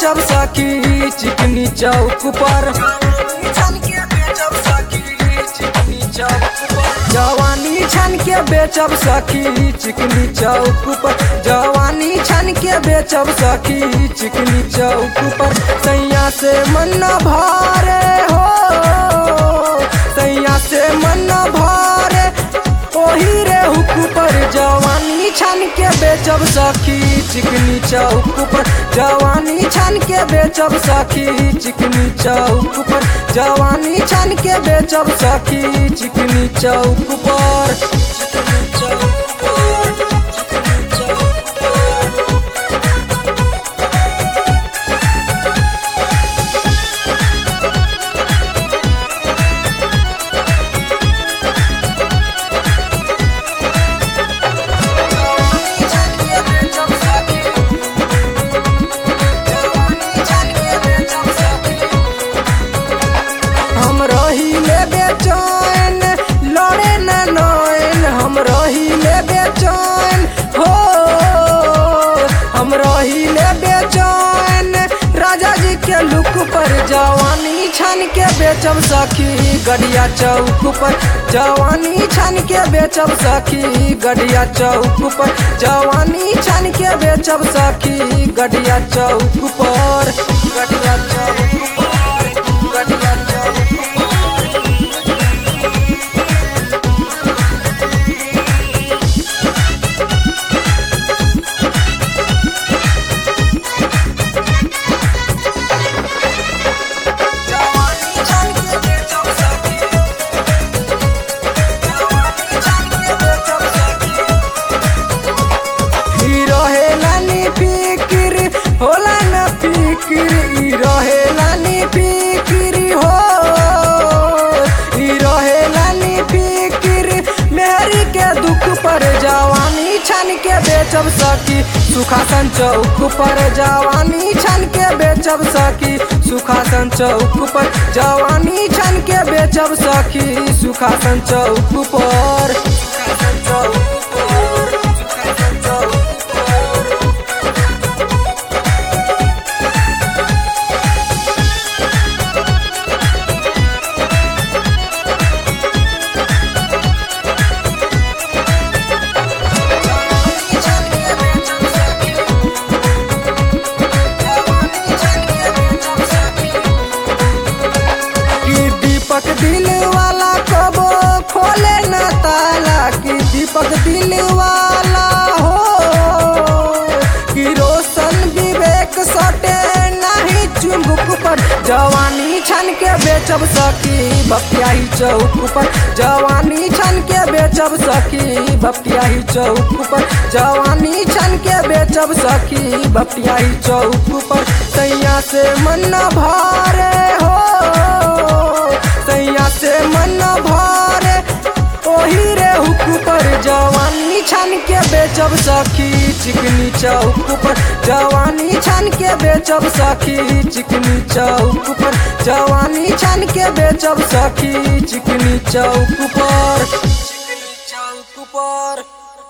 बेचब सखी चिकनी चौक पर छन के बेचब सखी चिकनी चौक पर जवानी छन के बेचब सखी चिकनी चौक पर जवानी छन के बेचब सखी चिकनी चौक पर सैया से मन न भारे हो सैया से मन न भारे ओही रे हुक पर जवानी छान के बेचब सखी चिकनी चौक पर जवानी छान के बेचब सखी चिकनी चौक पर जवानी छान के बेचब सखी चिकनी चौक पर चिकनी चौक पर चिकनी चौक पर हम रहिले बेचैन लड़े न नैन हम रहिले बेचैन हो हम रहिले बेचैन राजा जी के लुक पर जवानी छान के बेचब सखी गड़िया चौक पर जवानी छान के बेचब सखी गड़िया चौक पर जवानी छान के बेचब सखी गड़िया चौक पर गड़िया चौक पर गड़िया चौक जवानी छान के बेचब सखी जवानी छान के बेचब सखी ई रहेला नी फिकिर होला न फिकिर ई रहेला नी फिकिर हो ई रहेला नी फिकिर मेहरी के दुख पर जवानी छान के बेचब सकी सुखासन चौक पर जवानी छान के बेचब सकी सुखासन चौक पर जवानी छान के बेचब सकी सुखासन चौक पर सुखासन चौक पर सुखासन चौक पर कि दीपक दिल वाला कबो खोले न ताला कि दीपक दिल वाला हो कि रोशन विवेक सटे नहीं चुंबक पर जवानी छन के बेचब सकी बपियाही चौक पर जवानी छन के बेचब सकी बपियाही चौक पर जवानी छन के बेचब सकी बपियाही चौक पर सैया से मन न भारे हो सैया से मन न भारे ओही रे हुक पर जवानी छान के बेचब सखी चिकनी चौक पर जवानी छान के बेचब सखी चिकनी चौक पर जवानी छान के बेचब सखी चिकनी चौक पर चिकनी चौक पर